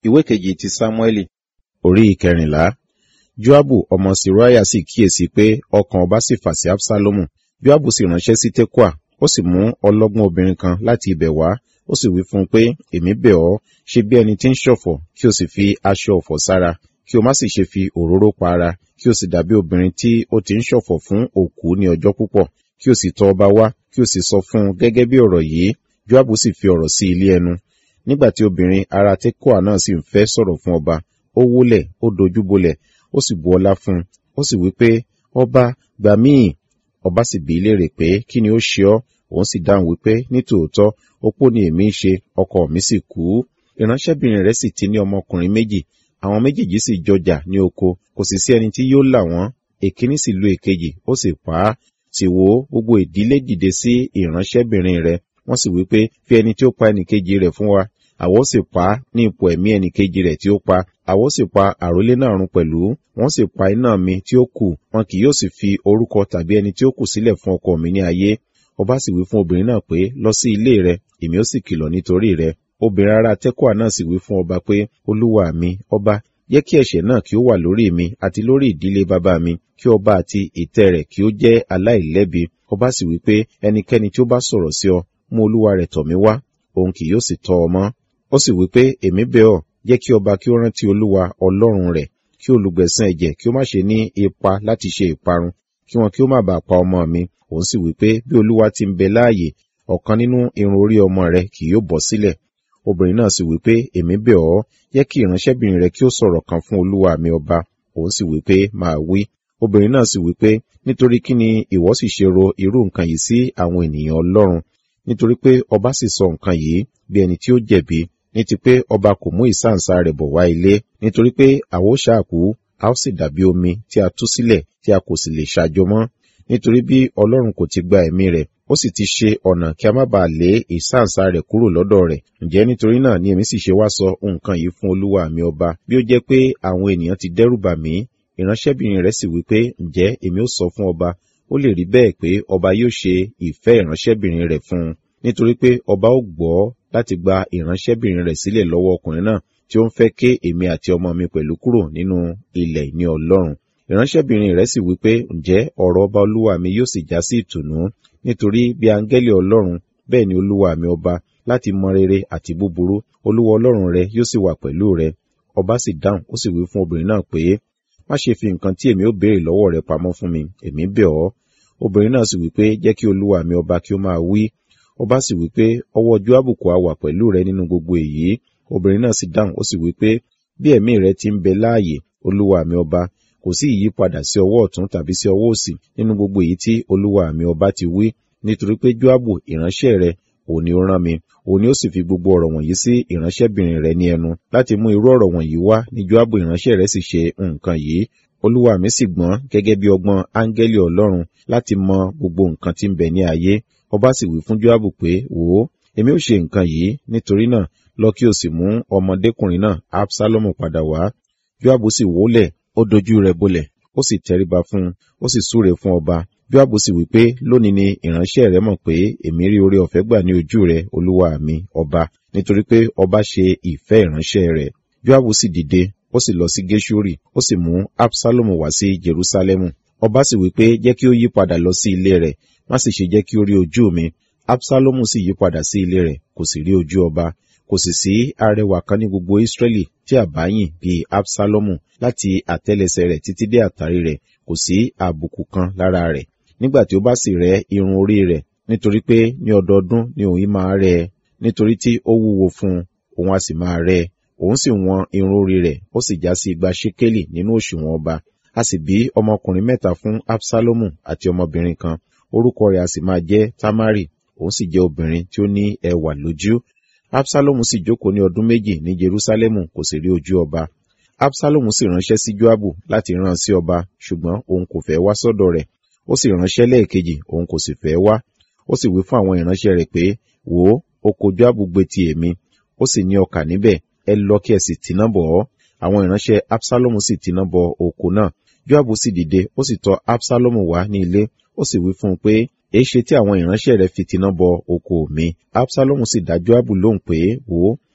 ìwé kejì ti sámúẹ́lì orí ìkẹrìnlá joabu ọmọ siruaya sì kíyèsí pé ọkàn ọba sì fà sí absalomu joabu sì ránṣẹ́ sí tekua ó sì mú ọlọ́gbọ́n obìnrin kan láti ibẹ̀ wá ó sì wí fún un pé èmi bẹ̀ ọ́ ṣe bí ẹni tí ń ṣọ̀fọ̀ kí o sì fi aṣọ ọ̀fọ̀ sára kí o má sì ṣe fi òróró pa ara kí o sì dàbí obìnrin tí ó ti ń ṣọ̀fọ̀ fún òkú ní ọjọ́ púpọ̀ kí o sì tọ̀ ọba wá kí o sì sọ fún un gẹ́gẹ́ bí ọ̀rọ̀ yìí joabu sì fi ọ̀rọ̀ sí ilé ẹnu nígbà tí obìnrin ara tekoa náà sì ń fẹ́ sọ̀rọ̀ fún ọba ó wólẹ̀ ó dojú bolẹ̀ ó sì bu ọlá fún un ó sì wí pé ọba gbà míì ọba sì bí léèrè pé kí ni ó ṣe ọ́ òun sì dáhùn wípé nítòótọ́ opó ni èmi ń ṣe ọkọ mi sì kú ìránṣẹ́bìnrin rẹ̀ sì ti ní ọmọkùnrin méjì àwọn méjèèjì sì jọjà ní oko kò sì sí ẹni tí yóò là wọ́n èkíní sì lu èkejì ó sì pa á sì wò ó gbogbo ìdílé dìde sí ìránṣẹ́bìnrin rẹ̀ wọ́n sì wípé fi ẹni tí ó pa ẹnìkejì rẹ̀ fún wa àwọ̀ sì pa á ní ipò ẹ̀mí ẹnìkejì rẹ̀ tí ó pa àwọ̀ sì pa àrólé náà run pẹ̀lú wọ́n sì pa iná mi tí ó kù wọn kì yóò sì fi orúkọ tàbí ẹni tí ó kù sílẹ̀ fún ọkọ mi ní ayé ọba sì wí fún obìnrin náà pé lọ sí ilé rẹ èmi ó sì kìlọ̀ nítorí rẹ obìnrin ará tẹ́kọ̀ọ́ náà sì wí fún ọba pé olúwa mi ọba jẹ́ kí ẹ̀ṣẹ̀ náà kí ó wà lórí mi àti lórí ìdílé bàbá mi kí ọba àti ìtẹ́ rẹ̀ kí ó jẹ́ aláìlẹ́bi ọba sì wí pé ẹnikẹ́ni tí ó bá sọ̀rọ̀ sí ọ mú olúwa rẹ̀ tọ̀ mí wá òun kì yóò sì tọ́ ọ mọ́ ó sì wí pé èmi bẹ̀ ọ́ jẹ́ kí ọba kí ó rántí olúwa ọlọ́run rẹ̀ kí olùgbẹ̀san ẹ̀jẹ̀ kí ó má ṣe ní ipa láti ṣe ìparun kí wọn kí ó má bàa pa ọmọ mi òun sì wí pé bí olúwa ti ń bẹ láàyè ọ̀kan nínú irun orí ọmọ rẹ kì yóò bọ́ sílẹ̀ obìnrin náà sì wí pé èmi bẹ̀ ọ́ jẹ́ kí ìránṣẹ́bìnrin rẹ kí ó sọ̀rọ̀ kan fún olúwa mi ọba òun sì wí pé máa wí obìnrin náà sì wí pé nítorí kí ni ìwọ sì ṣe ro irú nǹkan yìí sí àwọn ènìyàn ọlọ́run nítorí pé ọba sì sọ nǹkan yìí bí ẹni tí ó jẹ̀bi ní ti pé ọba kò mú ìsáǹsá rẹ̀ bọ̀ wá ilé nítorí pé àwo ṣáàkú a ó sì dàbí omi tí a tú sílẹ̀ tí a kò sì lè ṣàjọ mọ́ nítorí bí ọlọ́run kò ti gba ẹ̀mí rẹ̀ ó sì ti ṣe ọ̀nà kí a má bàa lé ìsáǹsá rẹ̀ kúrò lọ́dọ̀ rẹ̀ ǹjẹ́ nítorí náà ni èmi sì ṣe wá sọ nǹkan yìí fún olúwa mi ọba bí ó jẹ́ pé àwọn ènìyàn ti dẹ́rù bà mí ìránṣẹ́bìnrin rẹ̀ sì wí pé ǹjẹ́ èmi ó sọ fún ọba ó lè rí bẹ́ẹ̀ pé ọba yóò ṣe ìfẹ́ ìránṣẹ́bìnrin rẹ̀ fún un nítorí pé ọba ó gbọ́ láti gba ìránṣẹ́bìnrin rẹ̀ sílẹ̀ lọ́wọ́ ọkùnrin náà tí ó ń fẹ́ ké èmi àti ọmọ mi pẹ̀lú kúrò nínú ilẹ̀ ìní ọlọ́run ìránṣẹ́bìnrin rẹ̀ sì wípé ǹjẹ́ ọ̀rọ̀ ọba olúwa mi yóò sì já sí ìtùnú nítorí bí áńgẹ́lì ọlọ́run bẹ́ẹ̀ ni olúwa mi ọba láti mọ rere àti búburú olúwa ọlọ́run rẹ yóò sì wà pẹ̀lú rẹ ọba sì dáhùn ó sì wí fún obìnrin náà pé má ṣe fi nǹkan tí èmi ó béèrè lọ́wọ́ rẹ pamọ́ fún mi èmi bẹ̀ ọ́ obìnrin náà sì wípé jẹ́ kí olúwa mi ọba kí ó máa wí ọba sì wípé ọwọ́ Jóábù kò á wà pẹ̀lú rẹ nínú gbogbo èyí obìnrin náà sì dáhùn ó sì wípé bí ẹ̀mí rẹ ti ń bẹ láàyè olúwa mi ọba kò sí ìyípadà sí ọwọ́ ọ̀tún tàbí sí ọwọ́ òsì nínú gbogbo èyí tí olúwa mi ọba ti wí nítorí pé Jóábù ìránṣẹ́ rẹ òun ni ó rán mi òun ni ó sì fi gbogbo ọ̀rọ̀ wọ̀nyí sí ìránṣẹ́bìnrin rẹ ní ẹnu láti mú irú ọ̀rọ̀ wọ̀nyí wá ní Jóábù ìránṣẹ́ rẹ sì ṣe nǹkan yìí olúwa mi sì gbọ́n gẹ́gẹ́ bí ọgbọ́n áńgẹ́lì ọlọ́run láti mọ gbogbo nǹkan tí ń bẹ ní ayé ọba sì wí fún Jóábù pé wò ó èmi ò ṣe nǹkan yìí nítorí náà lọ kí o sì mú ọmọdékùnrin náà Absalomu padà wá Jóábù sì wólẹ̀ ó dojú rẹ̀ bolẹ̀ ó sì tẹríba fún un ó sì súre fún ọba Jóábù sì wí pé lónìí ni ìránṣẹ́ rẹ mọ̀ pé èmi rí oore ọ̀fẹ́ gbà ní ojú rẹ olúwa mi ọba nítorí pé ọba ṣe ìfẹ́ ìránṣẹ́ rẹ̀ Jóábù sì dìde ó sì lọ sí Gẹ́ṣúrì ó sì mú Absalomu wá sí Jerúsálẹ́mù ọba sì wí pé jẹ́ kí ó yí padà lọ sí ilé rẹ̀ má sì ṣe jẹ́ kí ó rí ojú mi Absalomu sì yí padà sí ilé rẹ̀ kò sì rí ojú ọba kò sì sí arẹwà kan ní gbogbo Israẹli tí a bá yìn bíi Absalomu láti àtẹ́lẹsẹ̀ rẹ̀ títí dé àtàrí rẹ̀ kò sí àbùkù kan lára rẹ̀ nígbà tí ó bá sì rẹ́ irun orí rẹ̀ nítorí pé ní ọdọọdún ni òun yìí máa rẹ́ ẹ nítorí tí ó wúwo fún un òun a sì máa rẹ́ ẹ òun sì wọn irun orí rẹ̀ ó sì já sí igba ṣékélì nínú òṣùwọ̀n ọba a sì bí ọmọkùnrin mẹ́ta fún Absalomu àti ọmọbìnrin kan orúkọ rẹ̀ a sì máa jẹ́ Tamari òun sì jẹ́ obìnrin tí ó ní ẹwà lójú Absalomu sì jókòó ní ọdún méjì ní Jerusalemu kò sì rí ojú ọba Absalomu sì ránṣẹ́ sí Joabu láti rán sí ọba ṣùgbọ́n òun kò fẹ́ wá sọ́dọ̀ rẹ̀ ó sì ránṣẹ́ lẹ́ẹ̀kejì òun kò sì fẹ́ wá ó sì wí fún àwọn ìránṣẹ́ rẹ̀ pé wò ó oko Joabu gbé ti èmi ó sì ní ọkà níbẹ̀ ẹ lọ kí ẹ sì tìná bọ̀ ọ́ àwọn ìránṣẹ́ Absalomu sì tìná bọ oko náà Joabu sì dìde ó sì tọ̀ Absalomu wá ní ilé ó sì wí fún un pé èéṣe tí àwọn ìránṣẹ́ rẹ̀ fi tìná bọ oko mi Absalomu sì dá Joabu lóhùn pé wò ó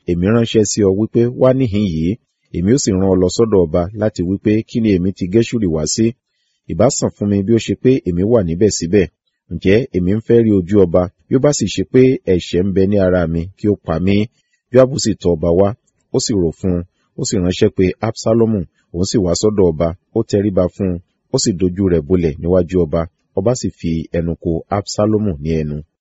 èmi ránṣẹ́ sí ọ wípé wá níhìn yìí èmi ó sì rán ọ lọ sọ́dọ̀ ọba láti wípé kí ni èmi ti gẹ́ṣúrì wá sí ìbá sàn fún mi bí ó ṣe pé èmi wà níbẹ̀ síbẹ̀ ǹjẹ́ èmi ń fẹ́ rí ojú ọba bí ó bá sì ṣe pé ẹ̀ṣẹ̀ ń bẹ ní ara mi kí ó pa mí Jóábù sì tọ̀ ọba wá ó sì rò fún un ó sì ránṣẹ́ pé Absalomu òun sì wá sọ́dọ̀ ọba ó tẹríba fún un ó sì dojú rẹ̀ bolẹ̀ níwájú ọba ọba sì fi ẹnu ko Absalomu ní ẹnu